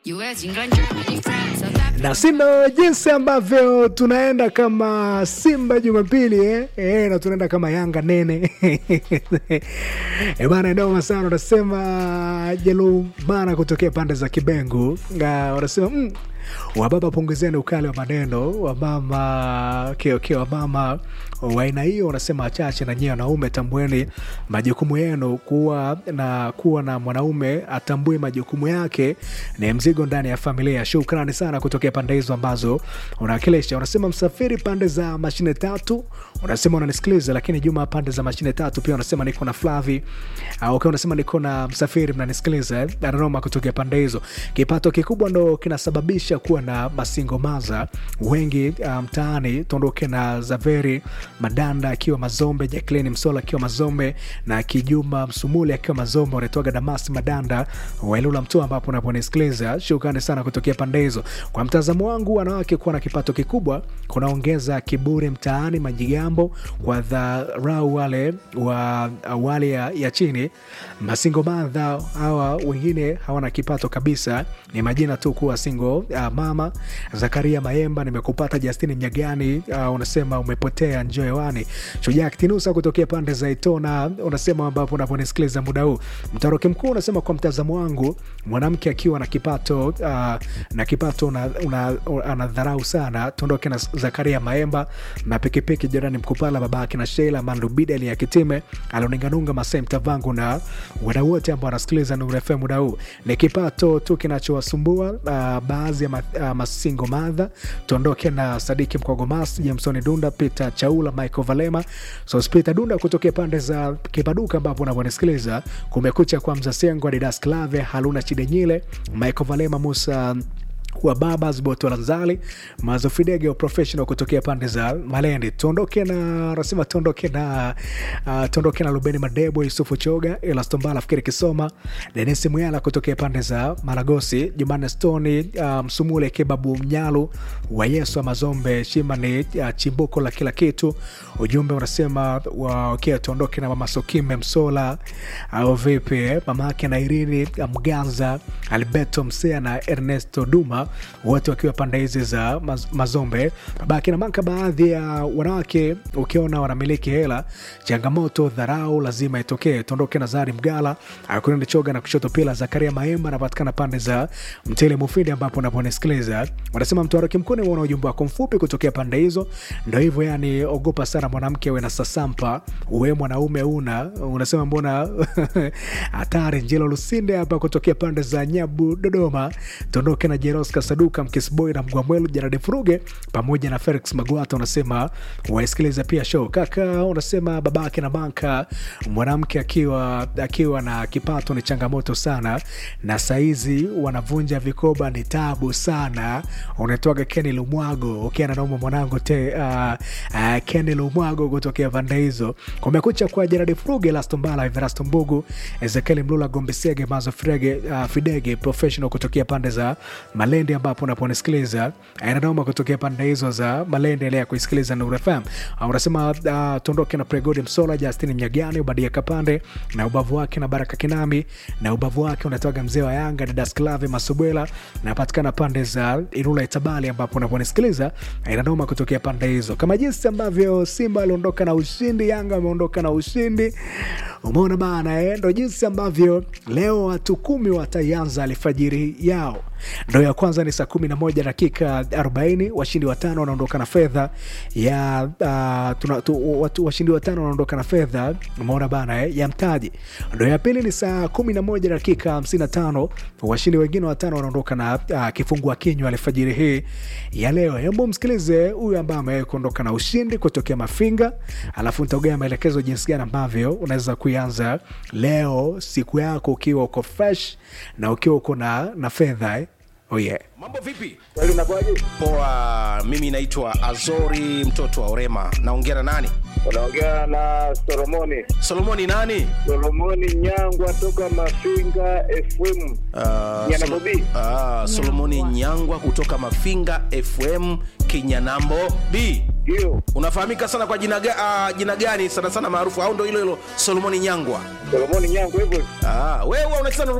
US, England, Germany, France, South Africa. na sindo jinsi ambavyo tunaenda kama Simba Jumapili eh? Eh, na tunaenda kama Yanga nene e bana, noma sana. Unasema Jelumana kutokea pande za Kibengu Nga, wanasema mm, wababa punguzeni ukali wa maneno, wamama kiokio, wamama wa aina hiyo wanasema wachache, na nyie wanaume tambueni majukumu yenu. Kuwa na kuwa na mwanaume atambue majukumu yake ni mzigo ndani ya familia. Shukrani sana kutokea pande hizo ambazo unawakilisha. Unasema msafiri pande za mashine tatu, unasema unanisikiliza, lakini Juma pande za mashine tatu pia unasema niko na Flavi. Uh, okay, unasema niko na msafiri, mnanisikiliza eh? Dodoma kutokea pande hizo. Kipato kikubwa ndo kinasababisha kuwa na masingomaza wengi uh, mtaani. Tuondoke na Zaveri Madanda akiwa Mazombe, Jacqueline Msola akiwa Mazombe na Kijuma Msumuli akiwa Mazombe, unaitwaga Damas Madanda Wailula Mtua, ambapo unaponisikiliza. Shukrani sana kutokea pande hizo. Kwa mtazamo wangu, wanawake kuwa na kipato kikubwa kunaongeza kiburi mtaani, majigambo kwa dharau wale wa awali ya, ya chini. Masingo madha hawa wengine hawana kipato kabisa, ni majina tu kuwa singo. Uh, mama Zakaria Maemba, nimekupata. Justini Mnyagani uh, unasema umepotea, njoo hewani. Shujaa Kitinusa kutokea pande za Itona unasema ambapo unaponisikiliza muda huu. Mtaroki mkuu unasema kwa mtazamo wangu, mwanamke akiwa na kipato uh, na kipato anadharau sana. Tuondoke na Zakaria Maemba na pikipiki jirani Mkupala, babake na Sheila Mandu Bideli ya Kitime alioninganunga Masai Mtavangu na wadau wote ambao wanasikiliza Nuru FM muda huu. Ni kipato tu kinachowasumbua uh, baadhi ya ma, uh, masingo madha. Tuondoke na Sadiki Mkogomas, Jamsoni Dunda, Peter Chaula, Michael Valema, Sospita Dunda kutokea pande za Kipaduka ambapo unavyonasikiliza Kumekucha kwa Mzasengo, Adidas Clave, Haluna Chidenyile, Michael Valema, Musa wa Babas Botolanzali Mazofidege professional kutokea pande za Malendi. Tuondoke na rasima, tuondoke na uh, tuondoke na Lubeni Madebo, Yusufu Choga, Elastombala, Fikiri Kisoma, Denisi Muyala kutokea pande za Maragosi, Jumanne Stoni, uh, Msumule Kebabu Mnyalu wa Yesu wa Mazombe, Shima ni uh, chimbuko la kila kitu. Ujumbe unasema wa, okay, tuondoke na Mama Sokime Msola au uh, vipi mama yake na Irini Mganza, Alberto Msea na Ernesto Duma wote wakiwa pande hizi za maz, Mazombe. Babake na Manka, baadhi ya wanawake ukiona wanamiliki hela, changamoto dharau lazima itokee. Tuondoke na Zari Mgala akunende choga na kushoto pila. Zakaria Maemba anapatikana pande za Mtele Mufindi, ambapo unaponisikiliza wanasema mtwaroki mkuni wana ujumbe wako mfupi kutokea pande hizo. Ndo hivyo yani, ogopa sana mwanamke we na sasampa, uwe mwanaume una unasema mbona hatari. Njelo Lusinde hapa kutokea pande za Nyabu Dodoma. Tuondoke na Jeros Kasaduka Mkisboy na Mgwamwelu Jaradi Furuge pamoja na Felix Magwata, unasema waisikiliza pia show kaka. Unasema babake na banka, mwanamke akiwa akiwa na kipato ni changamoto sana, na saizi wanavunja vikoba ni tabu sana. Unaitwaga Keni Lumwago ukiana nauma mwanangu te uh, uh, Keni Lumwago kutokea pande hizo. Kumekucha kwa Jaradi Furuge, Lastombala, Everasto Mbugu, Ezekiel Mlula, Gombesege, Mazo Frege, uh, Fidege professional kutokea pande za Malende ambapo unaponisikiliza inanoma kutokea pande hizo za Malende. Endelea kuisikiliza Nuru FM. Unasema uh, tuondoke na Pregodi Msola, Justini Mnyagani, Ubadia Kapande na ubavu wake na Baraka Kinami na ubavu wake unatoaga mzee wa Yanga Didas Clave Masubwela, napatikana pande za Ilula Itabali ambapo unaponisikiliza inanoma kutokea pande hizo, kama jinsi ambavyo Simba aliondoka na ushindi, Yanga ameondoka na ushindi. Umeona bana eh? Ndo jinsi ambavyo leo watu kumi wataianza alfajiri yao ndo ya kwanza ni saa kumi na moja dakika arobaini. Washindi watano wanaondoka na fedha ya uh, tuna, tu, watu, washindi watano wanaondoka na fedha umeona bana eh, ya mtaji. Ndo ya pili ni saa kumi na moja dakika hamsini na tano. Washindi wengine watano wanaondoka na uh, kifungua kinywa alfajiri hii ya leo. Hebu msikilize huyu ambaye amewahi kuondoka na ushindi kutokea Mafinga, alafu nitaugea maelekezo jinsi gani ambavyo unaweza kuianza leo siku yako ukiwa uko fresh na ukiwa uko na, na fedha eh. Oh yeah. Mambo vipi? Kweli unakuwaje? Poa, mimi naitwa Azori mtoto wa Orema. Naongea na nani? Unaongea na Solomoni. Solomoni nani? Solomoni Nyangwa toka Mafinga FM. Uh, Nyanambo B. Ah, Solomoni Nyangwa kutoka Mafinga FM Kinyanambo B. Ndio. Unafahamika sana kwa jina, ga, uh, jina gani sana sana maarufu au ndo hilo hilo Solomoni Nyangwa? Solomoni Nyangwa hivyo. Ah, wewe unacheza na